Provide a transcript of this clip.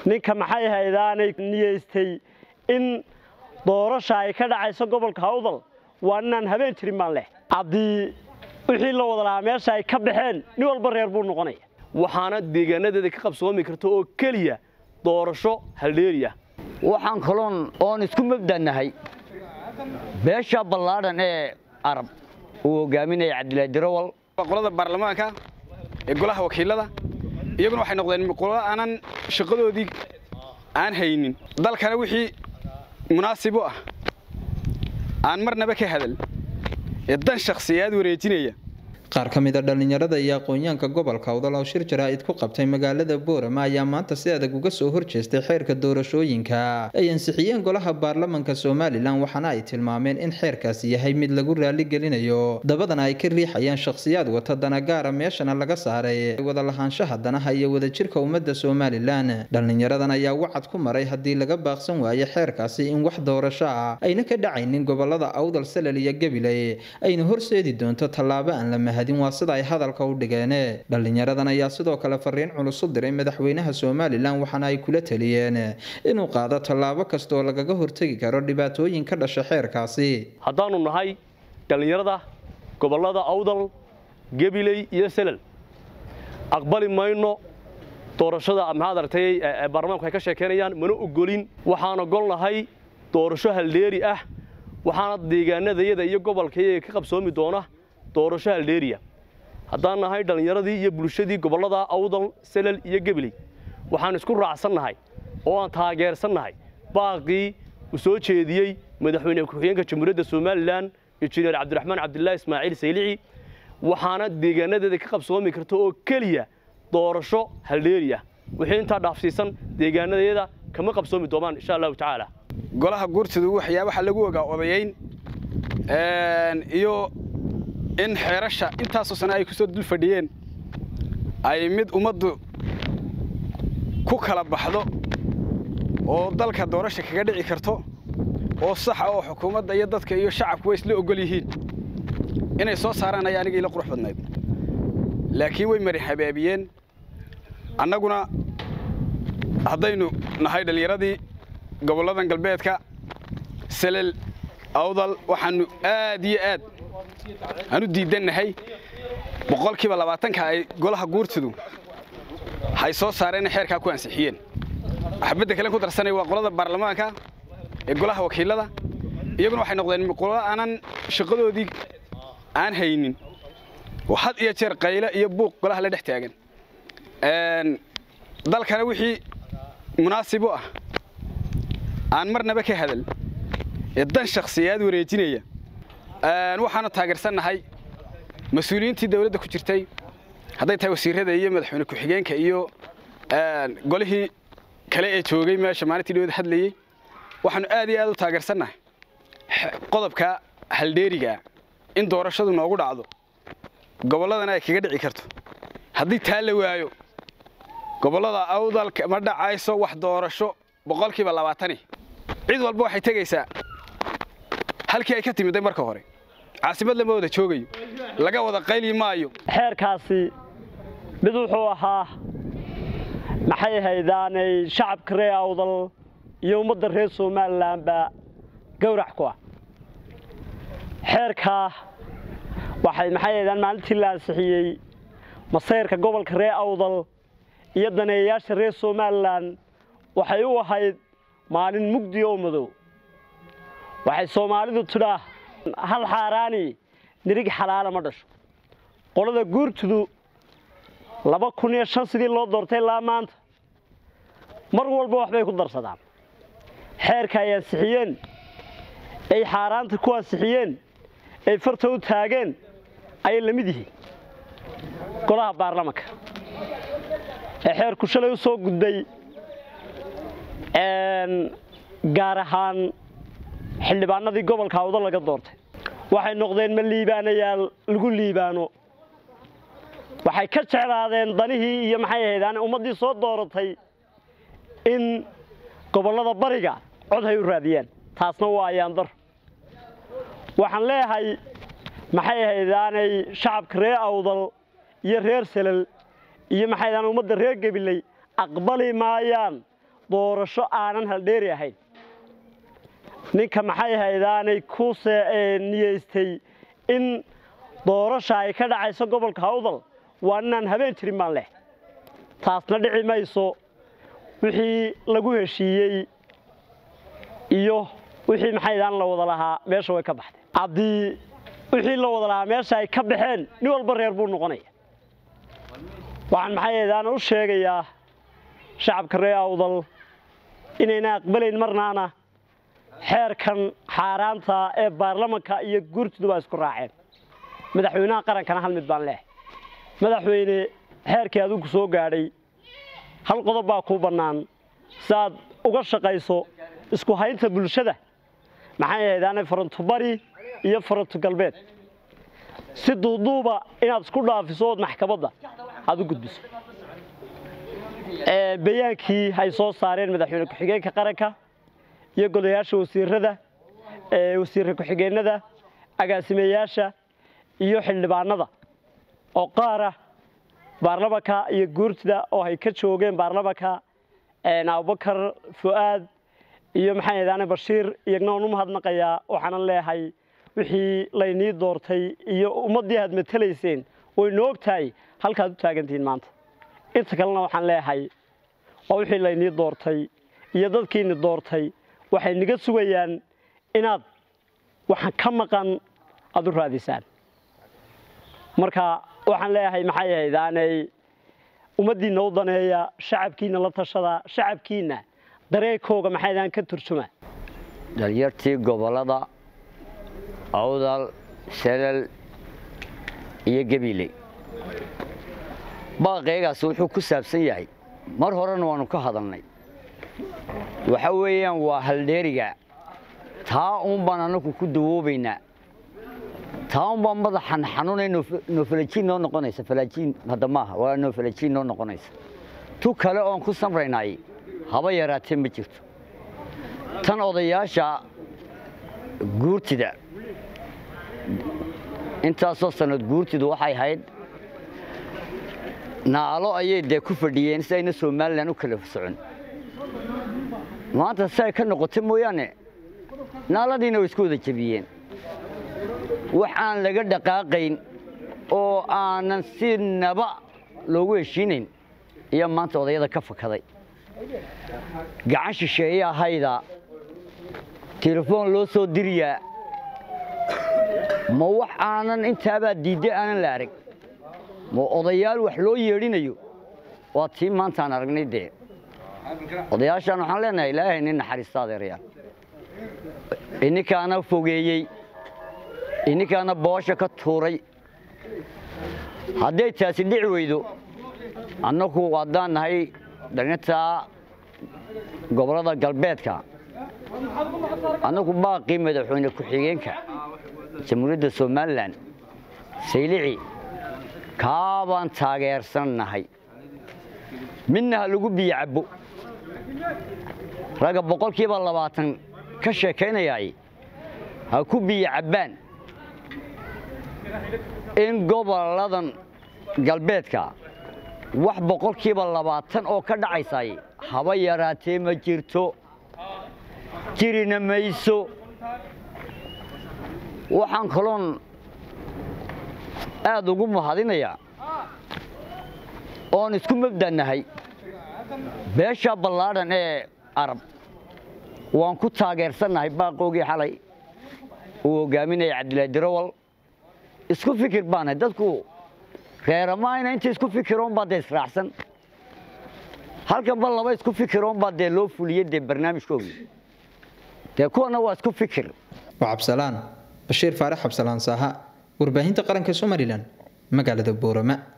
ninka maxay haydaanay niyeystay in doorasha ay ka dhacayso gobolka hawdal waa inaan habeen jirin baan leh haddii wixii la wada lahaa meesha ay ka baxeen nin walba reer buu noqonaya waxaana deegaanadeeda ka qabsoomi karta oo keliya doorasho haldheeriya waxaan kaloon oon isku mabdanahay beesha ballaadhan ee arab uu hogaaminaya cabdilaahi dirawal qolada baarlamaanka ee golaha wakiilada iyaguna waxay noqdeen qolo aanan shaqadoodii aan haynin dalkana wixii munaasib u ah aan marnaba ka hadal ee dan shakhsiyaad wareejinaya qaar ka mida dhallinyarada iyo aqoonyaanka gobolka awdal oo shir jaraa'id ku qabtay magaalada boorama ayaa maanta si adag uga soo horjeestay xeerka doorashooyinka ay ansixiyeen golaha baarlamanka somalilan waxaana ay tilmaameen in xeerkaasi yahay mid lagu raaligelinayo dabadana ay ka riixayaan shakhsiyaad wata danagaara meeshana laga saaray wada lahaanshaha danaha iyo wadajirka ummadda somalilan dhallinyaradan ayaa wacad ku maray haddii laga baaqsan waayo xeerkaasi in wax doorasho ah ayna ka dhacaynin gobolada awdal salal iyo gabiley ayna horseedi doonto tallaabo aan la waa sida ay hadalka u dhigeen dhallinyaradan ayaa sidoo kale fariin culus u diray madaxweynaha somalilan waxaana ay kula taliyeen inuu qaado tallaabo kastaoo lagaga hortegi karo dhibaatooyin ka dhasha xeerkaasi haddaanu nahay dhallinyarada gobollada awdal gabiley iyo selal aqbali mayno doorashada maxaad aragtay baarlamaanku ay ka sheekeynayaan mana ogolin waxaan ogolnahay doorasho haldheeri ah waxaana deegaanadayada iyo gobolkaiyaga ka qabsoomi doona doorasho haldheeriya haddaan nahay dhallinyaradii iyo bulshadii gobollada awdal selal iyo gebiley waxaan isku raacsannahay oo aan taageersannahay baaqii uu soo jeediyey madaxweyne ku-xigeenka jamhuuriyadda somalilan injineer cabdiraxmaan cabdilaahi ismaaciil saylici waxaana deegaanadeeda ka qabsoomi karta oo keliya doorasho haldheeriya wixii intaa dhaafsiisan deegaanadeeda kama qabsoomi doonaan insha allahu tacaala golaha guurtadu waxyaabaha lagu ogaa odayayn iyo in xeerasha intaasoo sane ay ku soo dul fadhiyeen ay mid ummaddu ku kala baxdo oo dalka doorasha kaga dhici karto oo saxa oo xukuumadda iyo dadka iyo shacabku way isla ogol yihiin inay soo saaraan ayaa aniga ila qurux badnayd laakiin way mari habaabiyeen annaguna haddaynu nahay dhallinyaradii gobolladan galbeedka selel awdal waxaannu aad iyo aad aan u diidannahay boqolkiiba labaatanka ay golaha guurtadu hay soo saareen inay xeerkaa ku ansixiyeen waxbadda kale ku darsanaya waa qolada baarlamaanka ee golaha wakiilada iyaguna waxay noqdeen qolo aanan shaqadoodii aan haynin oo had iyo jeer qayle iyo buuq golaha la dhex taagan dalkana wixii munaasib u ah aan marnaba ka hadal ee dan shakhsiyaad wareejinaya waxaanu taageersannahay mas-uuliyiintii dawladda ku jirtay hadday tahay wasiirada iyo madaxweyne ku-xigeenka iyo golihii kale ee joogay meesha maalintii dhawada hadlayey waxaanu aad iyo aad u taageersannahay qodobka haldheerigaa in doorashadu noogu dhacdo gobolladana ay kaga dhici karto haddii taa la waayo gobollada awdalka ma dhacayso wax doorasho boqolkiiba labaatani cid walba waxay tegaysaa halkii ay ka timiday marka hore caasimad lama wada joogayo laga wada qayli maayo xeerkaasi mid wuxuu ahaa maxay haydaanay shacabka reer awdal iyo ummadda reer somalilanba gowrac ku ah xeerkaa waxay maxay haydaan maalintii la ansixiyey masayrka gobolka reer awdal iyo daneeyayaasha reer somalilan waxay u ahayd maalin mugdi oo madow waxay soomaalidu tidhaa hal xaaraani nirig xalaala ma dhasho qolada guurtudu laba kun iyo shan sidii loo doortay ilaa maanta mar walba waxbay ku darsadaan xeerka ay ansixiyeen ay xaaraanta ku ansixiyeen ay farta u taageen ayay la mid yihiin golaha baarlamanka ee xeerku shalay u soo gudbay gaar ahaan xildhibaanadii gobolka awdo laga doortay waxay noqdeen ma liibaanayaal lagu liibaano waxay ka jeclaadeen danihii iyo maxay ahaydaan ummaddii soo dooratay in gobollada bariga cod hay u raadiyaan taasna waa ayaandar waxaan leeyahay maxay ahaydaanay shacabka reer awdal iyo reer selal iyo maxay ahaydaan ummadda reer gabiley aqbali maayaan doorasho aanan haldheeri ahayn ninka maxay haydaanay ku niyeystay in doorasha ay ka dhacayso gobolka hawdal waa inaan habeen jirin baan leh taasna dhici mayso wixii lagu heshiiyey iyo wixii maxaydaan la wada lahaa meesha way ka baxday haddii wixii la wada lahaa meesha ay ka baxeen nin walba reer buu noqonaya waxaan maxaydaan u sheegayaa shacabka reer awdal inayna aqbalayn marnaana xeerkan xaaraanta ee baarlamanka iyo guurtidu waa isku raaceen madaxweynaha qarankana hal mid baan leh madaxweyne xeerkii adigu soo gaadhay hal qodob baa kuu bannaan si aad uga shaqayso isku haynta bulshada maxay ahaydaane faranto bari iyo faranto galbeed si duuduuba inaad isku dhaafiso ood maxkamadda aad u gudbiso bayaankii ay soo saareen madaxweyne ku-xigeenka qaranka iyo golayaasha wasiirada wasiirka ku-xigeenada agaasimeyaasha iyo xildhibaanada oo qaara baarlamanka iyo guurtida oo ay ka joogeen baarlamanka abubakar fu'aad iyo maxay ahdaane bashiir iyagna waan u mahadnaqayaa waxaanan leeyahay wixii laynii doortay iyo ummaddii aad matelayseen waynu og tahay halkaad u taagantihiin maanta inta kalena waxaan leeyahay waa wixii laynii doortay iyo dadkiini doortay waxay naga sugayaan inaad waxaan ka maqan aad u raadisaan marka waxaan leeyahay maxay ahaydaaney ummaddiinna u daneeya shacabkiinna la tashada shacabkiinna dareekooga maxaydaan ka turjuma dhalinyartii gobollada awdal selal iyo gabiley baaqeegaas wuxuu ku saabsan yahay mar horena waannu ka hadalnay waxa weeyaan waa haldheeriga taa uun baan annagu ku dawoobaynaa taa un baa madaxan xanuunay noofalajiin noo noqonaysa falaajiin hadda maaha waa noofalajiin noo noqonaysa tu kale oon ku samraynay haba yaraatee ma jirto tan odayaasha guurtida intaasoo sanad guurtidu waxay ahayd naalo ayay dee ku fadhiyeen si ayna somalilan u kala socon maanta si ay ka noqotay mooyaane naaladiina way isku wada jebiyeen wax aan laga dhaqaaqayn oo aanan si naba loogu heshiinayn ayaa maanta odayada ka fakaday gacan shisheeye ahayda telefoon loo soo diriyaa ma wax aanan intaabaa diidday aanan la arag ma odayaal wax loo yeedhinayo waa tii maantaan aragnay dee odayaashaan waxaan leenahay ilaahay nin naxariista adeerayaal ininkaana fogeeyey ininkaana boosha ka tuuray hadday taasi dhici weydo annagu haddaan nahay dhalintaa gobollada galbeedka annagu baaqii madaxweyne ku-xigeenka jamhuuriyadda somalilan saylici kaabaan taageersan nahay midna ha lagu biyo cabbo ragga boqolkiiba labaatan ka sheekaynayaay ha ku biyo cabbaan in gobolladan galbeedka wax boqolkiiba labaatan oo ka dhacaysay haba yaraatee ma jirto jirina mayso waxaan kaloon aad ugu mahadinayaa oon isku mabdannahay beesha ballaadhan ee arab waan ku taageersannahay baaqoogii xalay uu hogaaminaya cabdilaahi dirawal isku fikir baanahay dadku reeramaayna inta isku fikiroonbaa dee israacsan halkanba laba isku fikiroonbaa dee loo fuliyey dee barnaamijkoogii dee kuwana waa isku fikir waa cabsalaan bashiir faarax cabsalaan saaha warbaahinta qaranka somalilan magaalada boorama